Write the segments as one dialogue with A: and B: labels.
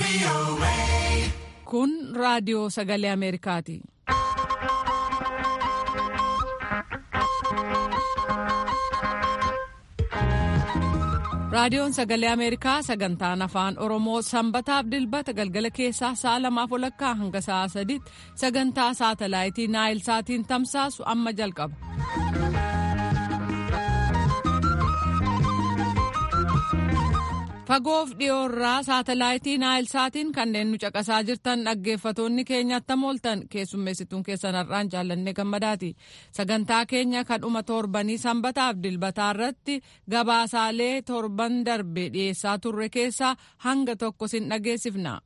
A: Kun raadiyoo sagalee Ameerikaati. Raadiyoon sagalee Ameerikaa sagantaan afaan Oromoo sanbataaf dilbata galgala keessaa sa'a lamaaf walakkaa hanga sa'a sadiitti sagantaa saatalaayitii Naayil Saatiin tamsaasu amma jalqaba. Fagoof dhiyoorraa saatalaayitii Naayil Saatiin kanneen nu caqasaa jirtan dhaggeeffatoonni keenya attam ooltan keessummeessituun keessan har'aan jaallannee gammadaati. Sagantaa keenya kan dhuma torbanii sanbataaf dilbataa irratti gabaasaalee torban darbe dhiyeessaa turre keessaa hanga tokko sin dhageessifna.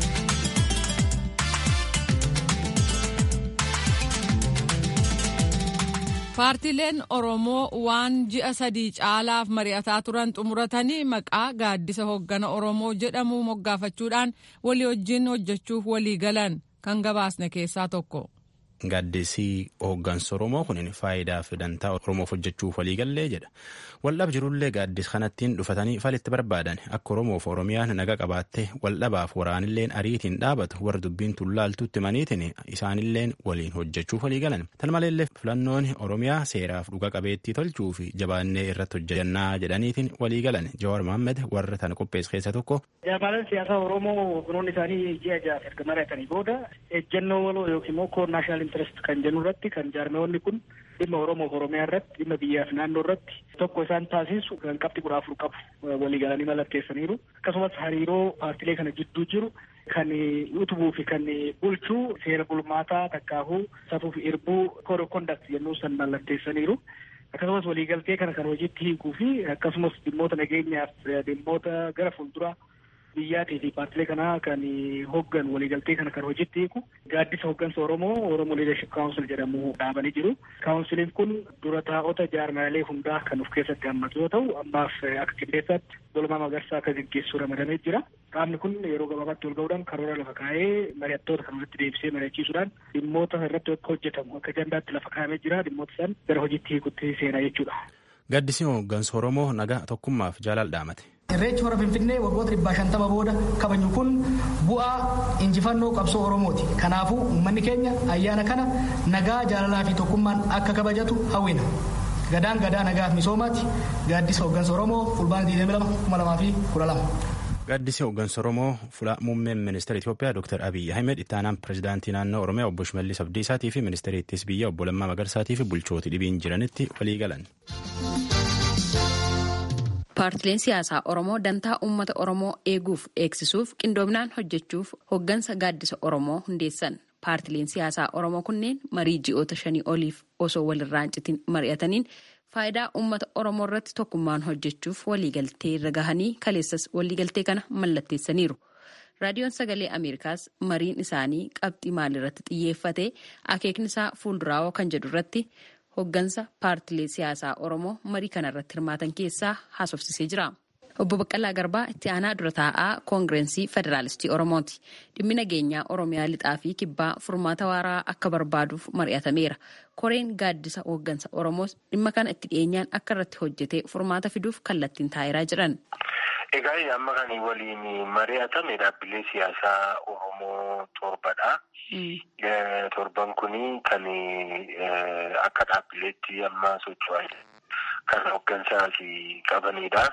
A: Paartileen Oromoo waan ji'a sadii caalaaf mari'ataa turan xumuratanii maqaa gaaddisa hoggana Oromoo jedhamu moggaafachuudhaan walii wajjin hojjechuuf walii galan kan gabaasne keessaa tokko.
B: Gaaddisii hooggansa Oromoo kun faayidaa fi dantaa Oromoof hojjechuuf walii gallee jedha. Waldhab jirullee gaaddis kanattiin dhufatanii falitti barbaadan akka Oromoof Oromiyaan naga qabaattee waldhabaaf waraanilleen ariitiin dhaabatu warra dubbiin tullaaltuutti maniitiin isaanilleen waliin hojjechuuf walii galan. Tan maleellee filannoon Oromiyaa seeraaf dhuga qabeettii tolchuu fi jabaannee irratti hojjannaa jedhaniitiin walii galan. Jawaar Mohaammed warra tana qopheesse keessa tokko.
C: Jaamaaleen siyaasaa Oromoo kunuun isaanii ji'a ja'a erga mari'atanii booda ejjennoo waloo yookiin immoo koor naashinaal intarest kan jennu irratti kan jaarmeewwanni kun dhimma Oromoof Oromiyaa irratti dhimma biyyaaf naannoo irratti tokko isaan taasisu kan qabxii kudha afur qabu walii galanii mallatteessaniiru akkasumas hariiroo paartilee kana jidduu jiru kan utubuu fi kan bulchuu seera bulmaataa takkaahuu safuu fi irbuu kood of kondakt jennuu san mallatteessaniiru. akkasumas waliigaltee kana kan hojiitti hiikuu fi akkasumas dhimmoota nageenyaaf dhimmoota gara fuulduraa biyyaatii fi paartilee kanaa kan hoggan waliigaltee kana kan hojiitti hiiku gaaddisa hoggansa Oromoo Oromoo Leadership Council jedhamu dhaabanii jiru. Kaawunsiliin kun dura taa'ota jaarmaalee hundaa kan of keessatti hammatu yoo ta'u ammaaf akka qindeessaatti Dulmaa Magarsaa akka gaggeessuu ramadamee jira. Qaamni kun yeroo gabaabaatti wal ga'uudhaan karoora lafa kaa'ee mari'attoota kan walitti deebisee mari'achiisuudhaan dhimmoota irratti akka hojjetamu akka ajandaatti lafa kaa'amee jira dhimmoota san gara hojiitti hiikutti seenaa jechuudha.
B: Gaaddisni hooggansa Oromoo nagaa tokkummaaf jaalala dhaamate.
D: Irreechi hora Finfinnee waggoota dhibbaa shantama booda kabaju kun bu'aa injifannoo qabsoo Oromooti. Kanaafuu uummanni keenya ayyaana kana nagaa jaalalaa fi tokkummaan akka kabajatu hawwina. Gadaan gadaa nagaaf misoomaati. Gaaddisa hooggansa Oromoo fulbaana 22
B: Gaaddisi hooggansa Oromoo fuula muummeen ministeera Itoophiyaa Dr. Abiyyi Ahmed itti aanaan pirezidaantii naannoo Oromiyaa obbo Shimallis Abdiisaatii fi ministeera ittisa biyyaa obbo Lammaa Magarsaatii fi bulchooti dhibiin jiranitti walii galan.
E: Paartileen siyaasaa Oromoo dantaa uummata Oromoo eeguuf eegsisuuf qindoominaan hojjechuuf hooggansa gaaddisa Oromoo hundeessan. Paartileen siyaasaa Oromoo kunneen marii ji'oota shanii oliif osoo walirraa hin citin mari'ataniin faayidaa uummata Oromoo irratti tokkummaan hojjechuuf waliigaltee irra gahanii kaleessas waliigaltee kana mallatteessaniiru. Raadiyoon Sagalee Ameerikaas mariin isaanii qabxii maalirratti xiyyeeffate akeekni isaa fuulduraa kan jedhu irratti hoggansa paartilee siyaasaa Oromoo marii kanarratti hirmaatan keessaa haasofsisee jira. Obbo Baqqalaa Garbaa itti aanaa dura taa'aa koongireensii Federaalistii Oromooti. Dhimmi nageenyaa Oromiyaa lixaa fi kibbaa furmaata waaraa akka barbaaduuf mari'atameera. Koreen gaaddisa hooggansa Oromoos dhimma kana itti dhiyeenyaan akka irratti hojjetee furmaata fiduuf kallattiin taa'eeraa jiran.
F: Egaa amma kan waliin mari'atame dhaabbilee siyaasaa Oromoo torbadha. Torban kuni kan akka dhaabbileetti amma socho'an kan hooggansaas qabanidha.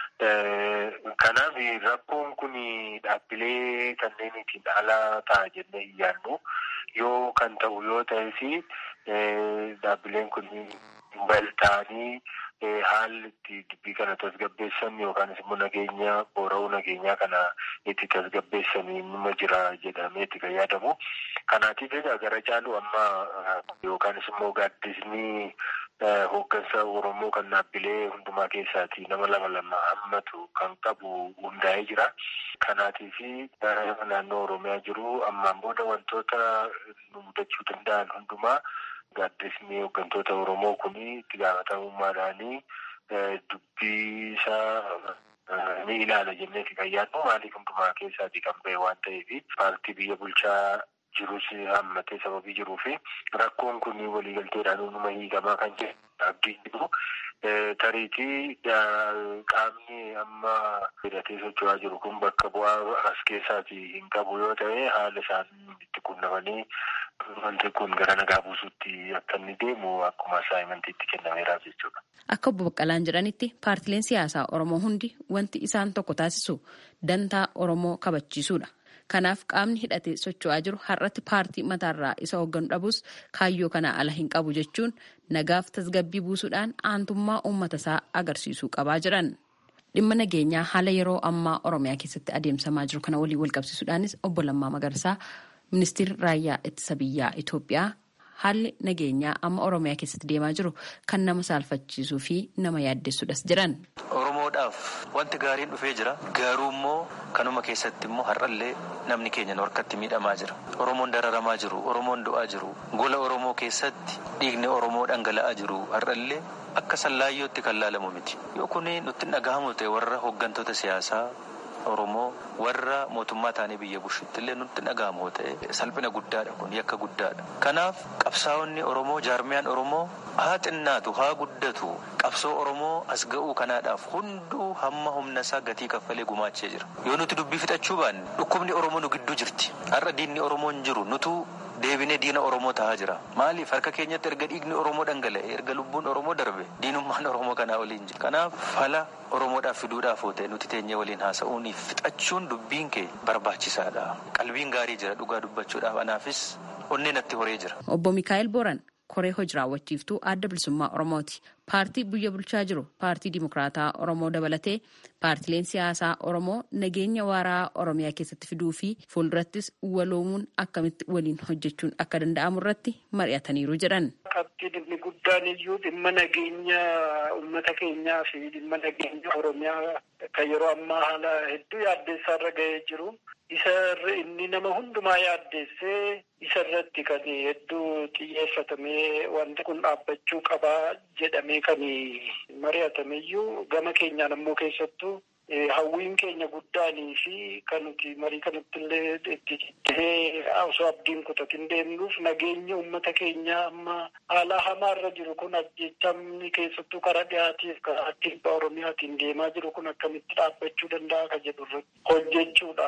F: Kanaaf rakkoon kun dhaabbilee kanneenitiin ala ta'a jennee iyyaannu yoo kan ta'u yoo ta'es dhaabbileen kun bal'aanii haalli itti dubbii kana tasgabbeessan yookaan immoo nageenya boora'uu nageenyaa kana itti tasgabbeessan nima jira jedhamee itti kan yaadamu. Kanaatiif egaa gara caalu amma yookaan immoo gaaddisni hooggansa Oromoo kan dhaabbilee hundumaa keessaati nama lama lama hammatu kan qabu hundaa'ee jira. Kanaatiif naannoo Oromiyaa jiru ammaan booda wantoota nu mudachuu danda'an hundumaa gaaddisni hooggantoota Oromoo kun itti gaafatamummaadhaanii dubbii isaa ni ilaala jenneeti kan yaadnu maaliif hundumaa keessaati kan ba'e waan ta'eef paartii biyya bulchaa jirus hammatee sababii jiruu fi rakkoon kun waliigalteedhaan hunduma hiikamaa kan jedhu abdiin jiru tariitii qaamni amma hidhatee socho'aa jiru kun bakka bu'aa as keessaati hin qabu yoo ta'e haala isaan itti qunnamanii wanti kun gara nagaa buusuutti akka inni deemu akkuma asaayimantiitti kennameeraaf jechuudha.
E: Akka obbo Baqqalaan jedhanitti paartileen siyaasaa Oromoo hundi wanti isaan tokko taasisu dantaa Oromoo kabachiisuudha. Kanaaf qaamni hidhatee socho'aa jiru har'atti paartii mataarraa isa hoogganu dhabus kaayyoo kanaa ala hin qabu jechuun nagaaf tasgabbii buusuudhaan aantummaa uummata isaa agarsiisuu qabaa jiran. Dhimma nageenyaa haala yeroo ammaa Oromiyaa keessatti adeemsamaa jiru kana waliin walqabsiisuudhaanis obbo Lammaa Magarsaa ministeerri raayyaa ittisa biyyaa Itoophiyaa haalli nageenyaa amma Oromiyaa keessatti deemaa jiru kan nama saalfachiisuu fi nama yaaddessuudhas jiran.
G: Oromoodhaaf wanti gaariin dhufee jira. Garuu immoo kanuma keessatti immoo har'allee namni keenya harkatti miidhamaa jira. Oromoon dararamaa jiru, Oromoon du'aa jiru. Gola Oromoo keessatti dhiigni Oromoo dhangala'aa jiru har'allee akka sallaayyootti kan laalamu miti. Yoo kun nutti dhagahamu ta'e warra hooggantoota siyaasaa Oromoo warra mootummaa taanee biyya bushitti illee nutti dhagahamu ta'e salphina guddaadha kun yakka guddaadha. Kanaaf qabsaa'onni Oromoo jaarmiyaan Oromoo haa xinnaatu haa guddatu qabsoo Oromoo as ga'uu kanaadhaaf hunduu hamma humna isaa gatii kaffalee gumaachee jira. Yoo nuti dubbii fixachuu baanne dhukkubni Oromoo nu gidduu jirti. Har'a diinni Oromoo hin jiru nutu deebinee diina Oromoo tahaa jira. Maaliif harka keenyatti erga dhiigni Oromoo dhangala'e erga lubbuun Oromoo darbe diinummaan Oromoo kanaa waliin jira. Kanaaf fala Oromoodhaaf fiduudhaaf ta'e nuti teenyee waliin haasa'uun fixachuun dubbiin kee barbaachisaadha. Qalbiin gaarii jira dhugaa dubbachuudhaaf anaafis onneen natti horee jira.
E: Obbo Mikaa'el Booran koree hojii raawwachiiftuu adda bilisummaa Oromooti. Paartii biyya bulchaa jiru paartii Dimokiraataa Oromoo dabalatee paartileen siyaasaa Oromoo nageenya waaraa Oromiyaa keessatti fiduu fi fuuldurattis waloomuun akkamitti waliin hojjechuun akka danda'amu irratti mari'ataniiru jedhan.
C: Qabxii dhimmi guddaan iyyuu dhimma nageenya uummata keenyaa fi dhimma nageenya Oromiyaa kan yeroo ammaa haala hedduu yaaddeessaa irra ga'ee jiru. Isa inni nama hundumaa yaaddeessee isa irratti kan hedduu xiyyeeffatamee wanti kun dhaabbachuu qabaa jedhamee kan mari'atameyyuu gama keenyaan ammoo keessattuu hawwiin keenya guddaanii fi kan nuti marii kanatti illee itti cittee osoo abdiin kutatin deemnuuf nageenya uummata keenyaa amma haala hamaarra jiru kun ajjechamni keessattuu karaa dhiyaatiif karaa kibba oromiyaatiin deemaa jiru kun akkamitti dhaabbachuu danda'a ka jedhu irratti hojjechuudha.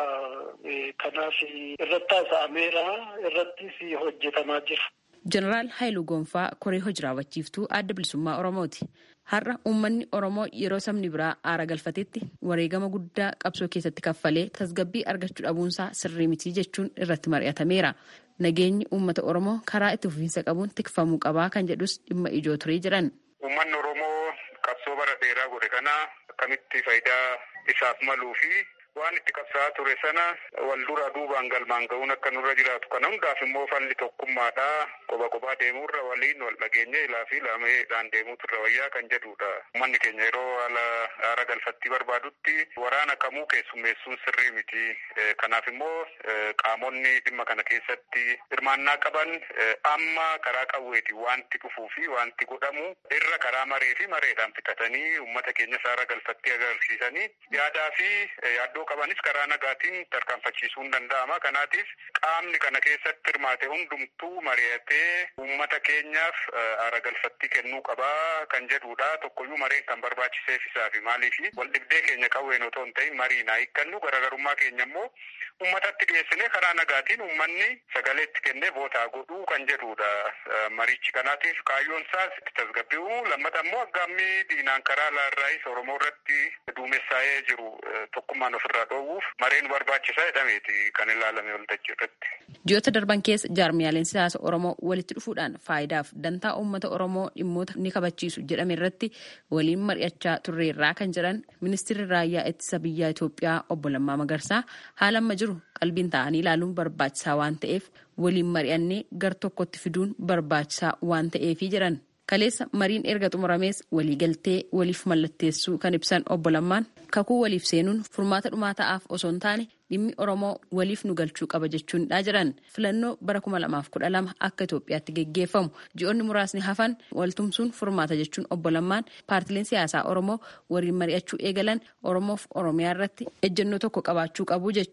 C: Kanaaf irratti haasa'ameera irrattis hojjetamaa jira.
E: Jeneraal Haayiluu Gonfaa koree hojii raawwachiiftuu adda bilisummaa Oromooti. Har'a uummanni Oromoo yeroo sabni biraa aara galfatetti wareegama guddaa qabsoo keessatti kaffalee tasgabbii argachuu dhabuunsaa sirrii miti jechuun irratti mari'atameera. Nageenyi uummata Oromoo karaa itti fufiinsa qabuun tikfamuu qabaa kan jedhus dhimma ijoo turee jiran.
F: Uummanni Oromoo qabsoo bara dheeraa godhe kana akkamitti faayidaa isaaf maluu fi waan itti qabsaa'aa ture sana wal dura duubaan galmaan ga'uun akka nurra jiraatu kana hundaaf immoo falli tokkummaadha qoba qobaa deemuurra waliin wal dhageenya ilaa fi laameedhaan deemuutu irra wayyaa kan jedhudha. Uummanni keenya yeroo haala aara galfattii barbaadutti waraana kamuu keessummeessuun sirrii miti. Kanaaf immoo qaamonni dhimma kana keessatti hirmaannaa qaban amma karaa qawweeti wanti dhufuu fi wanti godhamu irra karaa maree fi mareedhaan fixatanii uummata keenyas aara galfattii agarsiisanii yaadaa fi yaaddoo qabanis karaa nagaatiin tarkaanfachiisuun danda'ama. Kanaatiif qaamni kana keessatti hirmaate hundumtuu mari'atee uummata keenyaaf aara galfattii kennuu qabaa kan jedhudha. Tokkoyyuu mareen kan barbaachiseef isaafi maaliifi wal dhibdee keenya qawween otoo hin ta'in mariin haa hiikkannu garaagarummaa keenya immoo uummatatti dhiyeessinee karaa nagaatiin uummanni sagalee itti kennee vootaa godhuu kan jedhudha. Marichi kanaatiif kaayyoon isaas itti tasgabbi'u lammata immoo aggaammii diinaan karaa laarraayis Oromoo irratti duumessaa'ee jiru tokkummaan ofirraa dhoowwuuf mareen barbaachisaa jedhameeti kan ilaalame waltajjii irratti.
E: Ji'oota darban keessa jaarmiyaaleen siyaasa Oromoo walitti dhufuudhaan faayidaaf dantaa uummata Oromoo dhimmoota ni kabachiisu jedhame irratti waliin mari'achaa turreerraa kan jedhan ministeerri raayyaa ittisa biyyaa Itoophiyaa obbo Lammaa Magarsaa haala amma jiru qalbiin ta'anii ilaaluun barbaachisaa waan ta'eef waliin mari'annee gar tokkotti fiduun barbaachisaa waan ta'eefi jedhan. Kaleessa mariin erga xumuramees waliigaltee waliif mallatteessuu kan ibsan obbo Lammaan kakuu waliif seenuun furmaata dhumaa ta'aaf osoo hin taane dhimmi Oromoo waliif nu galchuu qaba jechuudha jiran filannoo bara kuma lamaaf kudha lama akka Itoophiyaatti geggeeffamu ji'oonni muraasni hafan waltumsuun furmaata jechuun obbo Lammaan paartileen siyaasaa Oromoo waliin mari'achuu eegalan Oromoof Oromiyaa irratti ejjennoo tokko qabaachuu qabu jechuun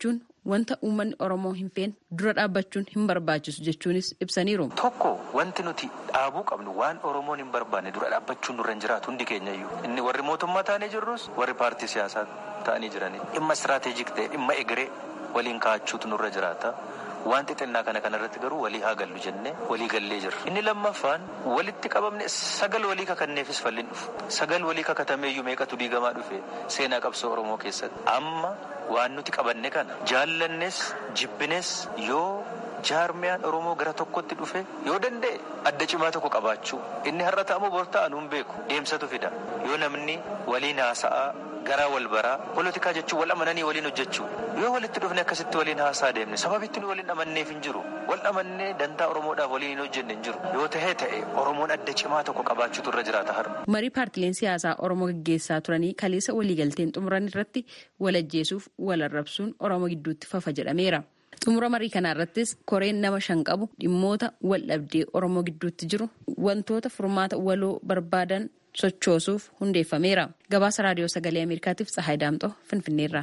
E: wanta uummanni Oromoo hin feene dura dhaabbachuun hin barbaachisu jechuunis ibsaniiru.
G: Tokko wanti nuti dhaabuu qabnu waan Oromoon hin barbaanne dura dhaabbachuun nurra hin jiraatu hundi keenyayyuu. Inni warri mootummaa taa'anii jirrus warri paartii siyaasaa ta'anii jiranii dhimma istiraateejik ta'e dhimma egeree waliin kaa'achuutu nurra jiraata. Waan xixinnaa kana kanarratti garuu walii haa gallu jennee walii gallee jirra. Inni lammaffaan walitti qabamne sagal walii kakanneefis falliin dhufu. Sagal walii kakatameeyyuu meeqatu diigamaa dhufe seenaa qabsoo Oromoo keessatti. Amma waan nuti qabanne kana jaallannes jibbines yoo jaarmiyaan Oromoo gara tokkotti dhufe yoo danda'e adda cimaa tokko qabaachuu. Inni har'a ta'amu bor ta'an hin beeku deemsatu fida. Yoo namni waliin haasa'aa garaa wal baraa poolitikaa jechuun wal amananii waliin hojjechuu yoo walitti dhufne akkasitti waliin haasaa deemne sababitti nu waliin amanneef hin jiru wal amannee dantaa oromoodhaaf waliin hin hojjenne hin jiru yoo tahee ta'e oromoon adda cimaa tokko qabaachuutu irra jiraata har'a.
E: marii paartileen siyaasaa oromoo gaggeessaa turanii kaleessa waliigalteen xumuran irratti wal ajjeesuuf wal arrabsuun oromoo gidduutti fafa jedhameera. xumura marii kana irrattis koreen nama shan qabu dhimmoota wal dhabdee oromoo gidduutti jiru wantoota furmaata waloo barbaadan sochoosuuf hundeeffameera gabaasa raadiyoo sagalee ameerikaatiif tsahaay daamxoo finfinneerra.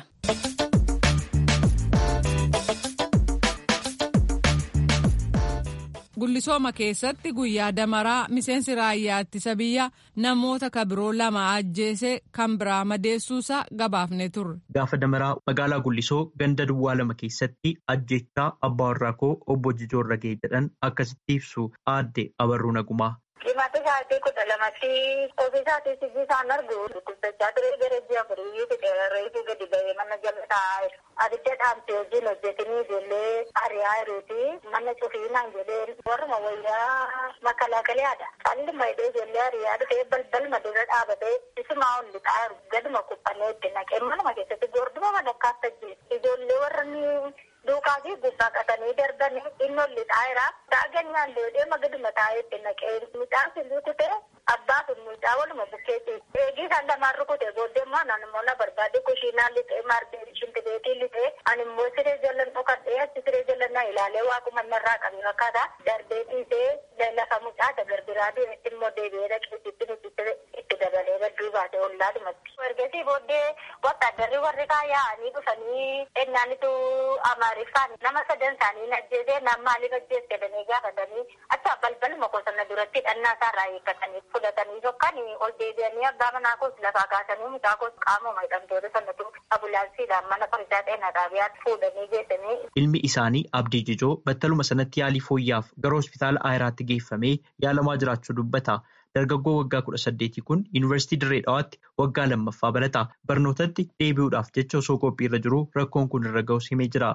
A: gullisooma keessatti guyyaa damaraa miseensi raayyaa ittisa biyya namoota kabiroo lama ajjeese kan biraa madeessuusaa gabaafne turre.
H: Gaafa damaraa magaalaa Gullisoo ganda duwwaa lama keessatti ajjechaa abbaa warraa koo obbo Jijoorra ga'e jedhan akkasitti ibsu aadde Abarruu Nagumaa.
I: Qimata isaatii kudha lamatti ofii isaatii sijji isaan argu dubbisachaa ture gara ji'a afurii reefu gadi ba'ee mana jala taa'aa abidda dhaamte wajjin hojjetanii ijoollee ari'aa jiruuti mana cufiinaan jedheen warruma wayyaa makalaakalaadha. Qalli maydee ijoollee ari'aa dhufee balbal madura dhaabatee isumaa ol lixaa jiru gaduma kubbannee itti naqee manuma keessatti goorduma madakkaas tajjeessu ijoollee warra duukaa fi gubbaa qatanii darbanii inni ol lixaa jira. Taaganyaan deemee magaduma taa'ee itti naqee midhaan sun rukute abbaa fi mucaa waluma bukkeetti. Eegii isaan lamaan rukute booddee immoo anan immoo na barbaade kushiinaan lixee maardee shimpileetii lixee ani immoo siree jalan dhokadhee achi siree jalan na ilaalee waaquma narraa qabe fakkaata. Darbee dhiisee lafa mucaa dagarbiraa deemetti immoo deebi'ee dhaqeessitti nuti itti dabalee badduu baate ollaadhumatti. Ergasii booddee wattaaddarri warri yaa'anii dhufanii ennaanitu amaariffaan nama sadan isaanii ajjeesee nama maaliif ajjeesse jedhanii gaafatanii acha balbaluma qosana duratti dhannaa isaarraa eeggatanii fudhatanii tokkan ol deebi'anii abbaa manaa koos lafaa kaasanii mucaa koos qaamuma hidhamtoota sanatu ambulaansiidhaan mana fariisaa xeenaa xaabiyaatti fuudhanii geessanii.
H: Ilmi isaanii Abdii Jijoo battaluma sanatti yaalii fooyyaaf gara hospitaala Ayiraatti geeffamee yaalamaa jiraachuu dubbata. Dargaggoo waggaa kudha saddeetii kun yuunivarsiitii Dirree Dhawaatti waggaa lammaffaa barata. Barnootatti deebi'uudhaaf jecha osoo qophiirra jiru rakkoon kun irra ga'us himee jira.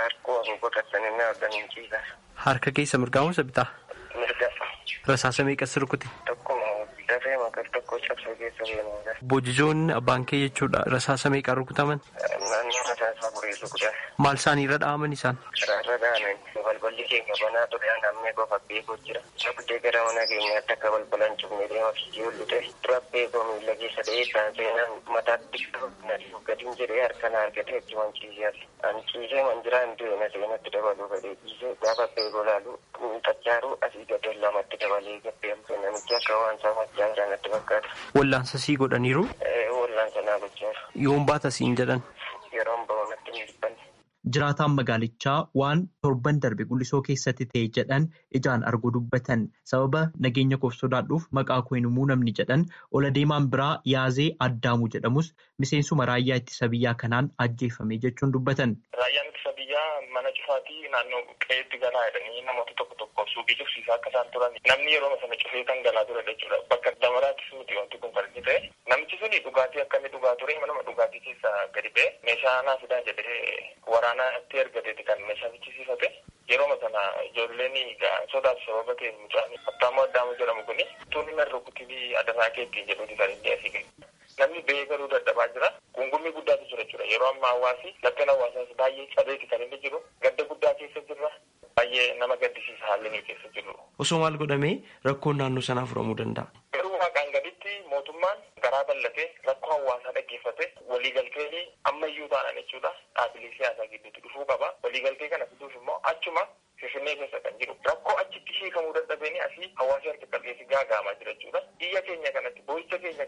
J: Harka keessa mirgaa moo bitaa?
F: Mirga.
J: Rasaasa meeqas rukute?
F: Tokkuma dafee maqal tokko cabsee keessa deemuudha.
J: Bojijoonni abbaan kee jechuudha rasaasa meeqaan rukutaman?
F: Naannoo rasaasa afurii rukutan.
J: Maal isaan irra dha'aman isaan?
F: Irra dha'aman balballi keenya banaa ture namni qofa beekuu jira. Sabdee gara mana keenyaatti akka balbalan cufnee deema fiigee hollite. Dura beekoo miila keessa ta'ee kan seenaan mataatti gadiin jedhee harkaan argatee itti wanciisee ani ciisee manjiraa hin du'e na seenatti dabaluu gadee ciisee gaafa beekoo laalu xachaaruu asii gadee lamatti dabalee gabbeemte namichi akka waan saamachaa jiranatti fakkaata.
J: Wallaansa sii godhaniiru?
F: Wallaansa naa gochaa
J: Yoon baata siin jedhan?
F: Yeroon ba'uunatti hin dhibbanne.
H: Jiraataan magaalichaa waan torban darbe gullisoo keessatti ta'e jedhan ijaan arguu dubbatan sababa nageenya koof sodaadhuuf maqaa koo hin himuu namni jedhan ola deemaan biraa yaazee addaamuu jedhamus miseensuma raayyaa ittisa biyyaa kanaan ajjeefame jechuun dubbatan.
K: Raayyaan ittisa biyyaa mana cufaatii naannoo qe'eetti galaa jedhanii namoota tokko tokko suuqii cufsiisaa akka isaan turan namni yeroo sana cufee kan galaa ture jechuudha. Bakka damaraattis miti wanti kun kan inni ta'e namichi suni dhugaatii akka inni dhugaa ture manuma dhugaatii keessaa gadi ba'e meeshaa naa fidaa jedhee waraanatti ergateeti kan meeshaa fichisiifate. Yeroo sana ijoolleen sodaatu sababa ta'e mucaan Attaamoo Addaamoo jedhamu kuni tuunni na rukutii adaraa keettiin jedhuuti kan inni asii gahe. Namni ba'ee garuu dadhabaa jira. Gungummii guddaatu jira jechuudha. Yeroo ammaa hawaasi lakkan hawaasaas baay'ee cabeeti kan inni jiru. Gadda guddaa keessa jirra. Baay'ee nama gaddisiisa haalli nuyi keessa jirru.
J: Osoo maal godhamee rakkoon naannoo sanaa furamuu danda'a?
K: Garuu waaqaan gaditti mootummaan garaa bal'atee rakkoo hawaasaa dhaggeeffate waliigaltee ammayyuu taanaan jechuudha. Dhaabbilee siyaasaa gidduutti dhufuu qaba. Waliigaltee kana fiduuf immoo achuma Finfinnee keessa kan jiru rakkoo achitti hiikamuu dadhabeen asii hawaasa harka qalleessi gaagaamaa jira jechuudha. Biyya keenya kanatti boo'icha keenya kanatti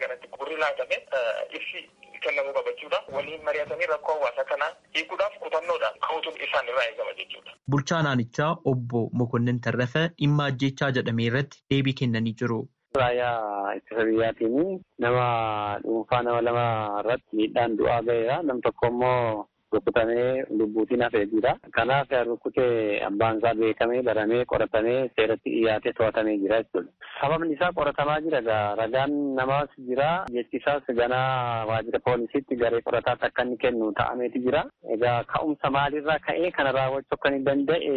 K: furri laatame ibsi kennamuu qaba jechuudha. Waliin mari'atanii rakkoo hawaasa kanaa hiikuudhaaf kutannoodhaan ka'uutu isaan irraa eegama jechuudha.
H: Bulchaa naannichaa obbo Mokonnin Tarrafa dhimma ajjechaa jedhame irratti deebii kennanii jiru.
L: Raayyaa ittisa biyyaatiin nama dhuunfaa nama lama irratti miidhaan du'aa ga'eera. Nam tokko immoo rukutamee lubbuutiin hafee jira. Kanaaf rukkutee abbaan isaa beekamee baramee qoratamee seeratti dhiyaatee to'atamee jira jechuudha. Sababni isaa qoratamaa jira egaa ragaan namaas jira jechi isaas ganaa waajjira poolisiitti garee qorataatti akka inni kennu ta'ameeti jira. Egaa ka'umsa maalirraa ka'ee kana raawwachuu akka inni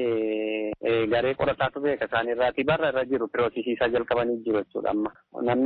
L: danda'e garee qorataatu beeka isaaniirraati barra irra jiru piroosisiisaa jalqabanii jiru jechuudha amma.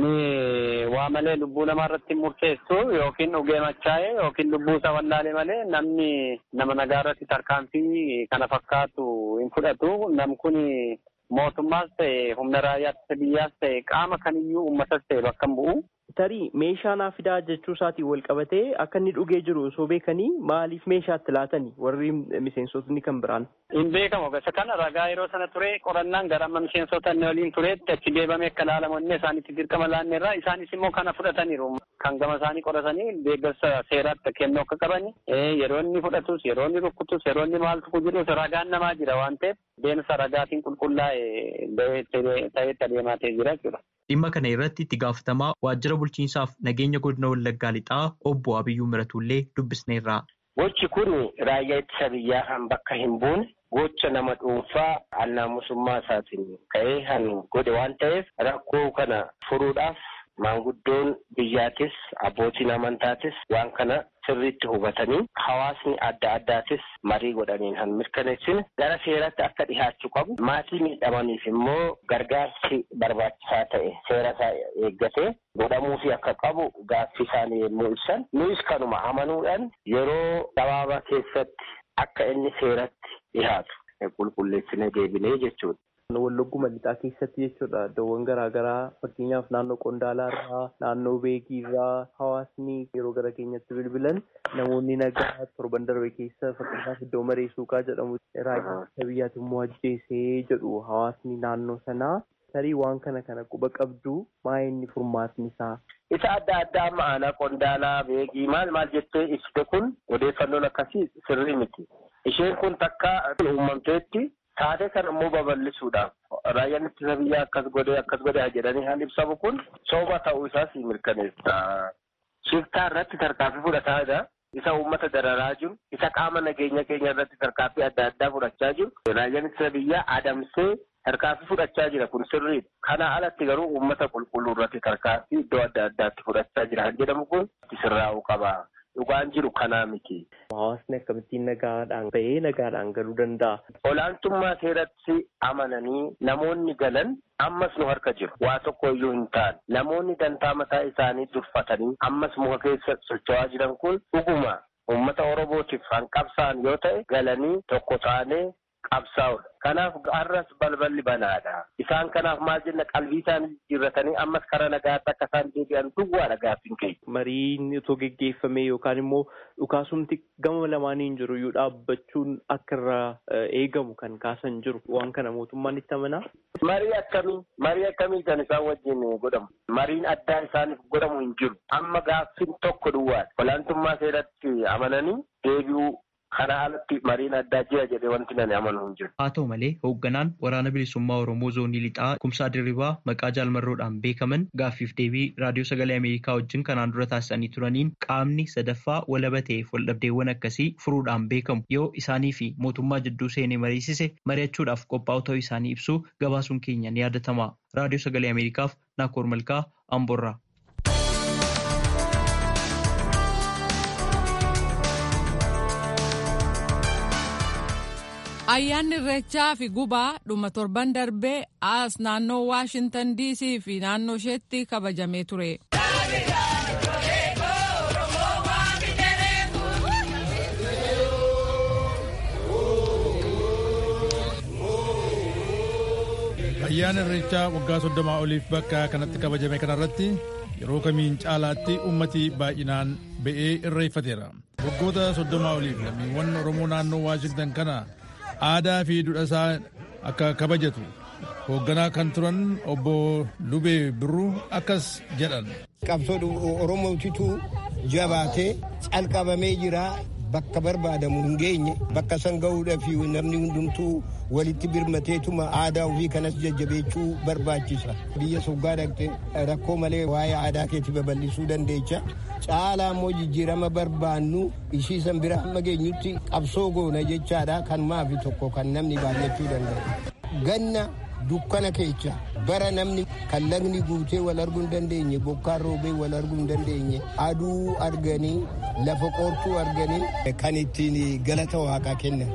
L: Namni waa malee lubbuu namaa irratti murteessu yookiin dhugee machaa'e yookiin lubbuu isaa wallaalee malee namni nama nagaa irratti tarkaanfii kana fakkaatu hin fudhatu. Nam kun mootummaas ta'e humna raayyaa biyyaas ta'e qaama kamiyyuu uummatas ta'e bakka hin bu'u.
J: Tarii meeshaa naa fidaa jechuu isaatiin wal qabatee akka inni dhugee jiru osoo beekanii maaliif meeshaatti laatanii warri miseensotni kan biraan.
L: Hin beekamu gosa kana ragaa yeroo sana ture qorannaan gara amma miseensota inni waliin tureetti achi deebame akka ilaalamu inni isaanitti dirqama laanneerra isaanis immoo kana fudhataniiru. Kan gama isaanii qoratanii deeggarsa seeraatti kennuu akka qaban yeroo inni fudhatus yeroo inni rukkutus yeroo inni maaltu jirus ragaan namaa jira waan ta'eef deemsa ragaatiin qulqullaa'e ta'etti adeemaa ta'e jira jechuudha.
H: Dhimma kana irratti itti gaafatamaa waajjira bulchiinsaaf nageenya godina Wallaggaa Lixaa obbo Abiyyuu Miratullee dubbisneerra.
M: Gochi kun raayyaa ittisa biyyaa kan bakka hin buune gocha nama dhuunfaa annaamusummaa isaatiin ka'ee kan godhe waan ta'eef rakkoo kana furuudhaaf maanguddoon biyyaatis abbootiin amantaatis waan kana sirriitti hubatanii hawaasni adda addaatis marii godhaniin kan mirkaneessine gara seeratti akka dhihaachuu qabu maatii miidhamaniif immoo gargaarsi barbaachisaa ta'e seera isaa eeggatee godhamuufi akka qabu gaaffii isaanii yommuu ibsan nuyis kanuma amanuudhaan yeroo gabaabaa keessatti akka inni seeratti dhihaatu qulqulleessine deebinee jechuudha.
J: Wallagguma lixaa keessatti jechuudha iddoowwan garaagaraa fakkeenyaaf naannoo qondaalaa irraa naannoo beekii irraa hawaasni yeroo gara keenyatti bilbilan namoonni nagaa torban darbe keessa fakkeenyaaf iddoo maree suuqaa jedhamu raayyaa biyyaatti immoo ajjeesee jedhu hawaasni naannoo sanaa tarii waan kana kana quba qabdu maa inni furmaatni isaa.
M: Isa adda addaa amma aanaa qondaalaa beekii maal maal jettee ibsite kun odeeffannoon akkasii sirrii miti. Isheen kun takka uumamteetti taatee kana immoo babal'isuudhaaf raayyaan ittisa biyyaa akkas godhee akkas godhee jedhanii kan ibsamu kun sooba ta'uu isaas mirkaneessa. Shiftaa irratti tarkaanfii fudhataa jira. Isa uummata dararaa jiru, isa qaama nageenya keenya irratti tarkaanfii adda addaa fudhachaa jiru. Raayyaan ittisa biyyaa adamsee tarkaanfii fudhachaa jira kun sirriidha. Kana alatti garuu uummata qulqulluu irratti tarkaanfii iddoo adda addaatti fudhachaa jira kan jedhamu kun sirraa'uu qaba. Dhugaan jiru kanaa miti.
J: Hawaasni akkamittiin nagaadhaan bahee nagaadhaan galuu danda'a.
M: Olaantummaa seeratti amananii namoonni galan ammas nu harka jiru. Waa tokko iyyuu hin taane. Namoonni dantaa mataa isaanii durfatanii ammas muka keessa socho'aa jiran kun dhuguma uummata Oromootiif kan qabsaan yoo ta'e galanii tokko taanee qabsaa'udha. Kanaaf har'as balballi banaadha. Isaan kanaaf maal jenna qalbii isaanii jijjiirratanii ammas karaa nagaatti akka isaan deebi'an duwwaadha gaaffiin keenya.
J: Mariin otoo geggeeffame yookaan immoo dhukaasumti gama lamaaniin jiru iyyuu dhaabbachuun akka irraa eegamu kan kaasan jiru waan kana mootummaan itti amanaa.
M: Marii akkamii marii akkamii kan isaan wajjin godhamu mariin addaa isaaniif godhamu hin jiru amma gaaffiin tokko duwwaadha. Olaantummaa seeratti amananii deebi'uu kana alatti mariin addaa jira jedhee wanti nani amanu hin jiru.
H: Haa ta'u malee hoogganaan waraana bilisummaa Oromoo zoonii lixaa kumsaa dirribaa maqaa jaalmarroodhaan beekaman gaaffiif deebii raadiyoo sagalee Ameerikaa wajjin kanaan dura taasisanii turaniin qaamni sadaffaa walaba ta'eef waldhabdeewwan akkasii furuudhaan beekamu yoo isaanii fi mootummaa jidduu seenee mariisise mari'achuudhaaf qophaa'u ta'uu isaanii ibsuu gabaasuun keenya ni yaadatama. Raadiyoo sagalee Ameerikaaf Naakoor Malkaa Amboorraa.
A: Ayyaanni irreechaa fi gubaa dhuma torban darbee as naannoo Waashintan DC fi naannoo isheetti kabajamee ture.
N: Ayyaana irreechaa waggaa soddomaa oliif bakka kanatti kabajame kanarratti yeroo kamiin caalaatti ummati baay'inaan ba'ee irreeffateera. Waggoota soddomaa oliif lammiiwwan Oromoo naannoo Waashingtan kana aadaa fi duudhaa isaa akka kabajatu hoogganaa kan turan obbo Lubee Birruu akkas jedhan.
O: Qabsoo Oromootitu jabaatee calqabamee jira. Bakka barbaadamu hin geenye bakka san gahuudhaaf namni hundumtuu walitti birmateetuma aadaa ofii kanas jajjabeechuu barbaachisa. Biyya soggaa dhaqxe rakkoo malee waa'ee aadaa keetti babal'isuu dandeecha. Caalaa immoo jijjiirama barbaannu ishii san bira hamma geenyutti qabsoo goona jechaadha kan maafi tokko kan namni baay'achuu danda'u. Ganna dukkana keessa bara namni kan lagni guutee wal arguu hin dandeenye bokkaan roobee wal arguu hin dandeenye aduu arganii lafa qoortuu arganii kan ittiin galata waaqaa kennan.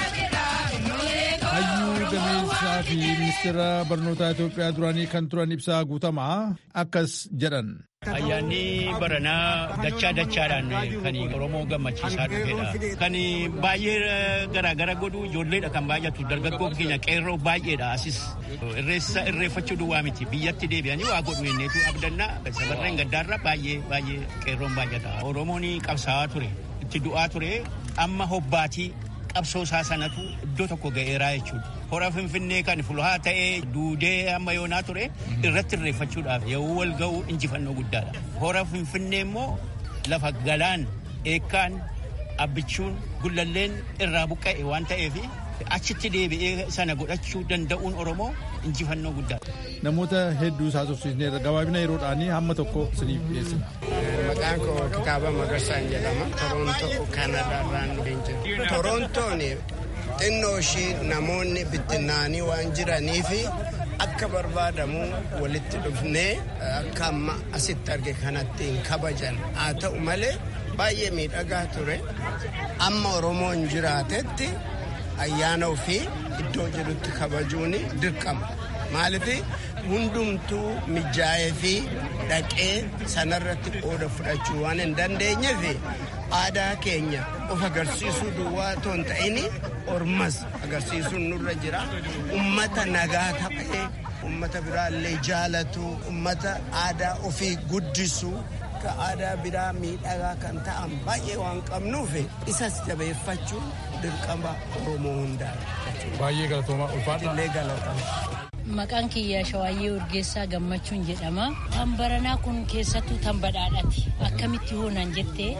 N: hayyuu gameessaa fi ministeera barnootaa Itoophiyaa duraanii kan turan ibsaa guutamaa akkas jedhan.
P: Ayyaanni baranaa dachaa dachaadhaan kan Oromoo gammachiisaa dhufedha. Kan baay'ee garaagara godhu ijoolleedha kan baay'atu dargaggoo keenya qeerroo baay'eedha asis irreessa irreeffachuu duwwaa miti biyyatti deebi'anii waa godhu jenneetu abdannaa sabarreen gaddaarra baay'ee baay'ee qeerroon baay'ata. Oromoon qabsaa'aa ture itti du'aa ture amma hobbaatii qabsoo isaa sanatu iddoo tokko ga'eeraa jechuudha. Hora Finfinnee kan fulhaa ta'ee duudee amma yoonaa ture irratti irreeffachuudhaaf yeroo wal ga'u injifannoo guddaadha. Hora Finfinnee immoo lafa galaan eekkaan abbichuun gullalleen irraa buqqa'e waan ta'eef achitti deebi'ee sana godhachuu danda'uun Oromoo injifannoo guddaadha.
N: Namoota hedduu isaa tursiisneerra gabaabina yeroodhaanii hamma tokko isiniif dhiyeessina.
Q: Maqaan koo kitaaba Magarsaan jedhama. Torontoo Kanadaarraan jira. Torontoon xinnoo ishii namoonni bittinnaanii waan jiraniif akka barbaadamu walitti dhufnee akka amma asitti arge kanatti hin kabajan haa ta'u malee baay'ee miidhagaa ture amma oromoon jiraatetti ayyaana ofii iddoo jedhutti kabajuun dirqama maaliif hundumtuu mijaa'ee fi dhaqee sanarratti qooda fudhachuu waan hin dandeenyeef aadaa keenya of agarsiisuu duwwaa otoo hin ta'in ormas agarsiisuun nurra jira ummata nagaa ta'ee ummata biraallee jaalatu ummata aadaa ofii guddisu ka aadaa biraa miidhagaa kan ta'an baay'ee waan qabnuuf isas jabeeffachuun dirqama oromoo hundaa
N: baay'ee galatoomaa ulfaadha
Q: illee galatama.
R: Maqaan kiyya Shawaayyee Urgeessaa Gammachuun jedhama. Tan baranaa kun keessattuu tan badhaadhaati. Akkamitti hoonan jettee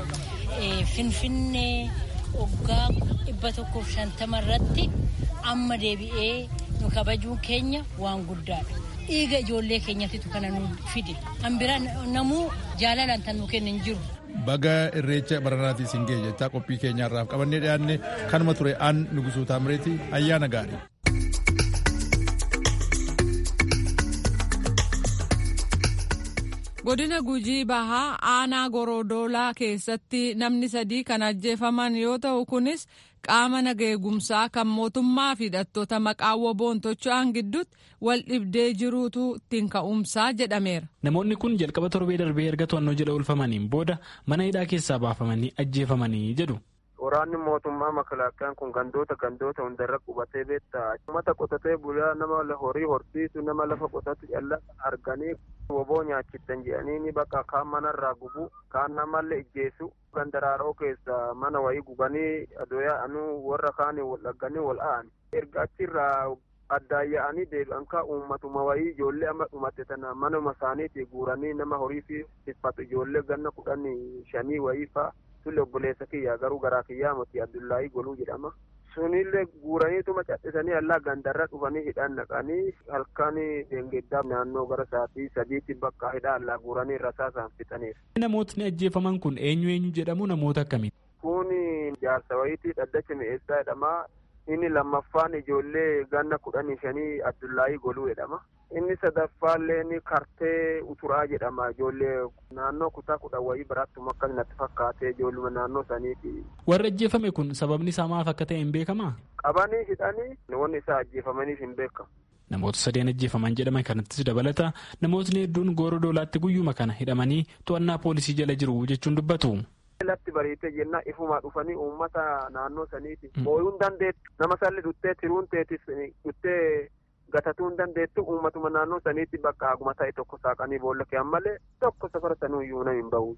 R: Finfinnee waggaa dhibba tokkoof shantama irratti amma deebi'ee nu kabajuun keenya waan guddaadha. Dhiiga ijoollee keenyatitu kana nu fide. Kan biraa namuu jaalalaan tan nu kennan jiru.
N: Baga irreecha baranaatii isin ga'e jechaa qophii keenyaarraaf qabannee dhiyaanne kanuma ture aan nugusuu taamireeti ayyaana gaarii.
A: godina gujii bahaa aanaa gorodoolaa keessatti namni sadii kan ajjeefaman yoo ta'u kunis qaama nageegumsaa kan mootummaa fi hidhattoota maqaa woboon tocho'an gidduutti wal dhibdee jiruutu ittiin ka'umsaa jedhameera.
B: Namoonni kun jalqaba torbee darbee erga to'annoo jala oolfamaniin booda mana hidhaa keessaa baafamanii ajjeefamanii jedhu.
S: Waraanni mootummaa makalaaqaan kun gandoota gandoota hundarra qubatee beektaa uummata qotatee bulaa nama horii horsiisu nama lafa qotatu calla arganii woboo nyaachittan jedhanii ni bakka kaan manarraa gubu kaan namallee ijjeessu gandaraaroo keessa mana wayii gubanii adoyaa'anuu warra kaanii wal dhagganii wal a'an erga achirraa addaan yaa'anii deebi'an ka uummatuma wayii ijoollee amma dhumate tana manuma isaaniitii guuranii nama horii fi tiffatu ijoollee ganna kudhanii shanii wayii fa'a. Tullee obboleessa kiyyaa garuu garaa kiyyaa miti Abdullaahii Goluu jedhama. Sunillee guuraniituma cadhisanii allaa gandarra dhufanii hidhaan naqanii halkan deengeddaa naannoo gara sa'aatii sadiitti bakka hidhaa allaa guuranii rasaasaan fixaniif.
B: Namootni ajjeefaman kun eenyu eenyu jedhamu namoota akkamiiti?
S: Kun jaarsa wayiitii dhaddacha mi'eessaa jedhama. Inni lammaffaan ijoollee ganna kudhanii shanii Abdullaahii Goluu jedhama. Inni sadaffaallee ni kartee uturaa jedhama ijoollee naannoo kutaa kudhan wayii biraattuma akkas natti fakkaatee ijoolluma naannoo saniiti.
B: Warri ajjeefame kun sababni isaa maaf akka ta'e hin beekamaa?
S: Qabanii hidhanii wanni isaa ajjeefamaniif hin beekamu.
B: Namoota sadeen ajjeefaman jedhaman kanattis dabalata namootni hedduun goora doolaatti guyyuma kana hidhamanii to'annaa poolisii jala jiru jechuun dubbatu.
S: latti bariitee jennaa ifumaa dhufanii uummata naannoo saniiti. Booyuun dandeettu nama salli duttee tiruun teetis duttee gatatuun dandeettu uummatuma naannoo saniitti bakka haguma ta'e tokko saaqanii boolla kee'an malee tokko safara sanuu iyyuu nama hin bahu.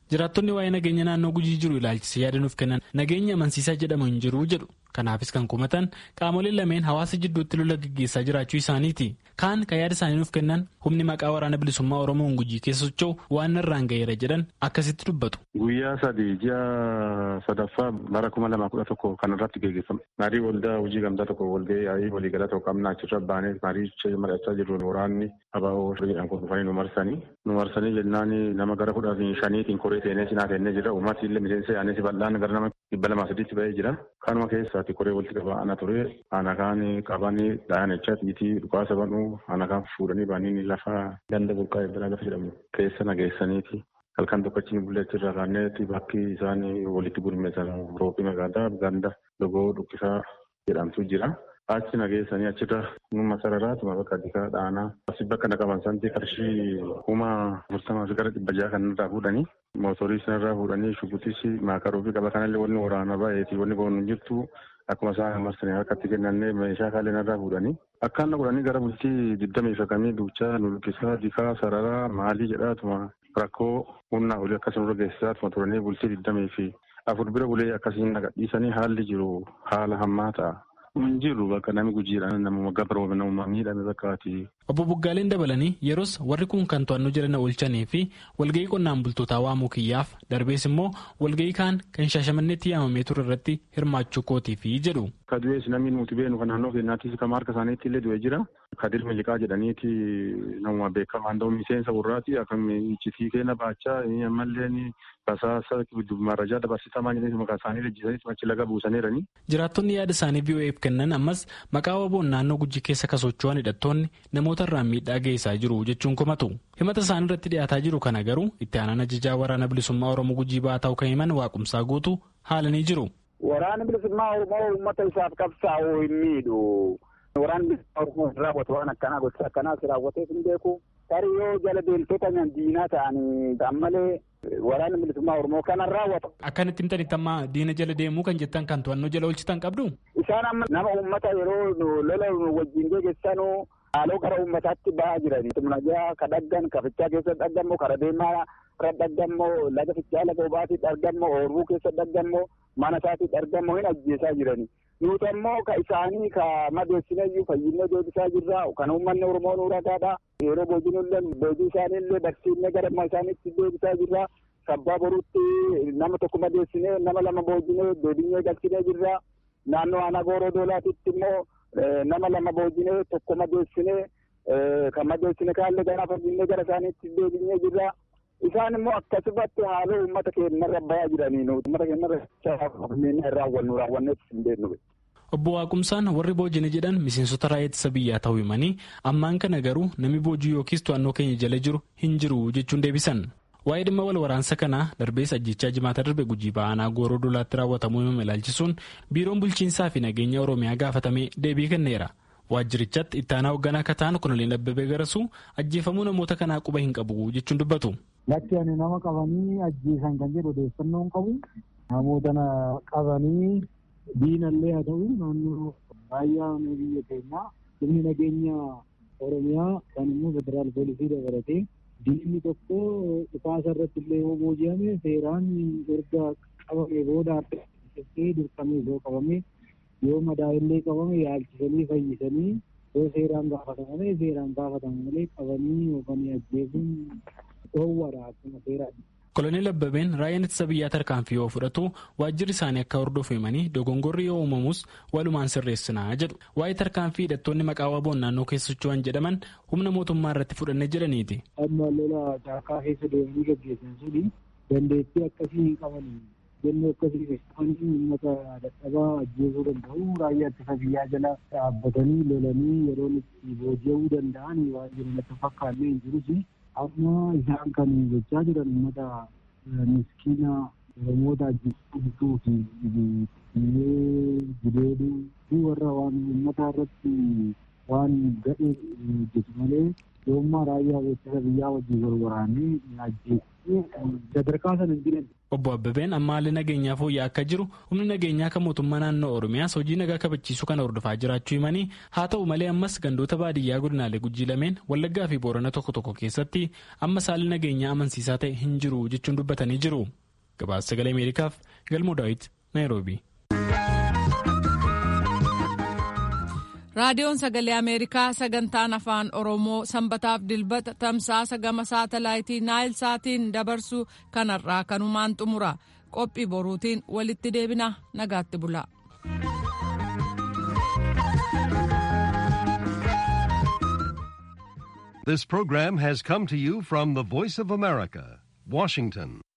T: jiraattonni waa'ee nageenya naannoo gujii jiru ilaalchisee yaada nuuf kennan nageenya amansiisaa jedhamu hin jiru jedhu kanaafis kan kumatan qaamoleen lameen hawaasa jidduutti lola gaggeessaa jiraachuu isaaniiti kaan kan yaada isaanii nuuf kennan humni maqaa waraana bilisummaa oromoon gujii keessa socho'u waan irraan ga'eera jedhan akkasitti dubbatu.
U: Guyyaa sadii ji'a sadaffaa bara kuma lama kudha tokko kan irratti gaggeeffame. Marii waldaa hojii gamtaa tokko walga'ee yaa'ii waliigala tokko qabna achirra baanee marii mari'achaa jirru waraanni abaa'oo jedhan kun dhufanii nu marsanii. Nu marsanii jennaan nama gara kudha shaniitiin koree teenee sinaa teenee jira. Uummati illee miseensa yaa'anii si bal'aan gara nama dhibba lamaa sadiitti ba'ee jira. Kanuma keessaati koree walitti qabaa ana ture. Ana kaan qabanii dhahan jecha tiitii dhukaasa banuu ana kaan fuudhanii baanii lafa ganda burqaa eebbiraa lafa jedhamu keessa nageessaniiti. halkan tokkochi bulleetti irraa kaanneeti bakki isaan walitti gurmeessan roobii magaalaa ganda logoo dhukkisaa jedhamtu jira. Achi nageessanii achirra numa sararaatuma bakka addisaa dhaanaa asi bakka naqaban santi qarshii kuma afurtamaa fi gara dhibba jaha kan irraa fuudhanii mootorii sanarraa fuudhanii shubutis maakaruu fi qaba kanallee wanni waraana baay'eeti wanni boonu jirtu akkuma isaan marsanii harkatti kennannee meeshaa kaalee narraa fuudhanii akkaan godhanii gara bultii digdamii fakamii duuchaa nulkisaa dikaa sararaa maalii jedhaatuma rakkoo humnaa olii akkasuma geessisaatuma turanii bultii digdamii fi afur bira bulee akkasiin nagadhiisanii haalli jiru haala hammaa ta'a. Hin jirru bakka namni gujiidhaan nama gabaroome nama miidhame bakkaati.
T: Obbo Buggaaleen dabalanii yeroos warri kun kan to'annoo jala na oolchanii fi walga'ii qonnaan bultootaa waamuu kiyyaaf darbees immoo walga'ii kaan kan shaashamanneetti yaamamee ture irratti hirmaachuu kootiifi jedhu.
U: Ka du'ees namni nuti beenu kan naannoo keenyaattis kan harka isaaniitti illee du'ee jira. Kadir Miliqaa jedhaniiti nama beekamaa ta'u miseensa warraati akkam iccitii keenya baachaa ammallee basaasa marajaa dabarsitamaa jedhanii maqaa isaanii lejjisanii achi laga buusaniirani.
T: Jiraattonni yaada isaanii VOA'f kennan ammas maqaa waboon naannoo gujii keessa kan socho'an hidhattoonni namoota irraan miidhaa geessaa jiru jechuun komatu. Himata isaanii irratti dhiyaataa jiru kana garuu itti aanaan ajajaa waraana bilisummaa Oromoo gujii ba'aa ta'uu kan himan waaqumsaa guutuu haalanii jiru.
V: Waraanni bilisummaa Oromoo uummata isaaf qabsaa'uu hin miidhu. Waraanni bilisummaa Oromoo raawwatu waan akkanaa gocha akkanaas raawwateef hin beeku. Tarii yoo jala deemtota diinaa ta'anii ammalee waraanni bilisummaa Oromoo kanan raawwata.
T: Akkanatti himtanitti amma diina jala deemuu kan jettan kan to'annoo jala oolchitan qabdu?
V: Isaan amma nama uummata yeroo lola wajjin geggeessanuu haaloo gara uummataatti ba'aa jirani. Tumnajaa ka dhaggan ka fichaa keessa dhaggammoo kara deemaa irra dhaggammoo laga fichaa laga obaatiif dhaggammoo oorbuu keessa dhaggammoo mana isaatiif dhaggammoo hin ajjeesaa jirani. Nuti ammoo ka isaanii ka madeessinayyuu fayyinee deebisaa jirra. Kan uummanni Oromoo nu ragaadha. Yeroo boojinullee boojii isaaniillee barsiifnee gara isaaniitti deebisaa jirra. Sabbaa boruutti nama tokko madeessinee nama lama boojinee deebinee galchinee jirra. Naannoo aanaa gooroo doolaatitti immoo nama lama boojinee tokko madeessinee kan madeessine kaallee gara fayyinee gara isaaniitti deebinee jirra. Isaan immoo akkasumatti haaloo uummata keenyarra bayaa jiranii nuti uummata keenyarra raawwannu raawwannees hin beeknu.
T: Obbo Waaqumsaan warri boojine jedhan miseensota raayyaa ittisa biyyaa ta'uu himanii ammaan kana garuu namni boojii yookiis to'annoo keenya jala jiru hin jiru jechuun deebisan. Waa'ee dhimma wal waraansa kanaa darbees ajjechaa jimaata darbe gujii ba'aanaa gooroo dolaatti raawwatamuu himame ilaalchisuun biiroon bulchiinsaa fi nageenya Oromiyaa gaafatamee deebii kenneera. Waajjirichatti itti aanaa hoogganaa akka ta'an kunuleen Abbabee Garasuu ajjeefamuu namoota kanaa quba hin qabu jechuun dubbatu.
W: Lakki ani nama qabanii ajjeesan kan jedhu odeeffannoo hin qabu. Namoota qabanii diinallee haa ta'u naannoo raayyaa biyya keenyaa humni nageenya Oromiyaa kan immoo federaal poolisii dabalatee diinni tokko dhukaasa irratti illee yoo booji'ame seeraan erga qabame booda adda dirqamee yoo qabame yoo madaa'illee qabame yaalchisanii fayyisanii yoo seeraan gaafatamame seeraan gaafatama malee qabanii yookaan ajjeesuun dhoowwadha akkuma seeraadha.
T: Koloneel Abbabeen raayyaan ittisa biyyaa tarkaanfii yoo fudhatu waajjirri isaanii akka hordofu himanii dogongorri yoo uumamus walumaan sirreessinaa jedhu. Waa'ee tarkaanfii hidhattoonni maqaa waboon naannoo keessa socho'an jedhaman humna mootummaa irratti fudhanne jedhaniiti.
W: Amma lola caakaa keessa deemanii gaggeessan suni dandeettii akkasii hin qabanii jennee akkasii keessatti uummata dadhabaa ajjeesuu danda'u raayyaa ittisa biyyaa jala dhaabbatanii lolanii yeroo itti booji'uu danda'an waan jiru natti fakkaannee hin jirus amma isaan kan gochaa jiran uummata miskiina oromoota ajjeesuu fi gudeeduu fi warra waan uummata irratti waan gadhee hojjetu malee yoommaa raayyaa ittisa biyyaa wajjin wal waraanee ajjeessee sadarkaa sana hin jiran.
T: Obbo Abbabeen amma haalli nageenyaa fooyya'aa akka jiru humni nageenyaa kan mootummaa naannoo Oromiyaas hojii nagaa kabachiisuu kana hordofaa jiraachuu himanii haa ta'u malee ammas gandoota baadiyyaa godinaalee gujii lameen Wallaggaa fi Boorana tokko tokko keessatti ammas haalli nageenyaa amansiisaa ta'e hin jiru jechuun dubbatanii jiru. Gabaasa sagalee Ameerikaaf Galmoo Daawit Naayiroobii.
A: raadiyoon sagalee ameerikaa sagantaan afaan oromoo sanbataaf dilbata tamsaasa gama saatalaayitii naayil saatiin dabarsu kanarraa kanumaan xumura qophii boruutiin walitti deebina nagaatti bula.
C: This program has come to you from the Voice of America, Washington.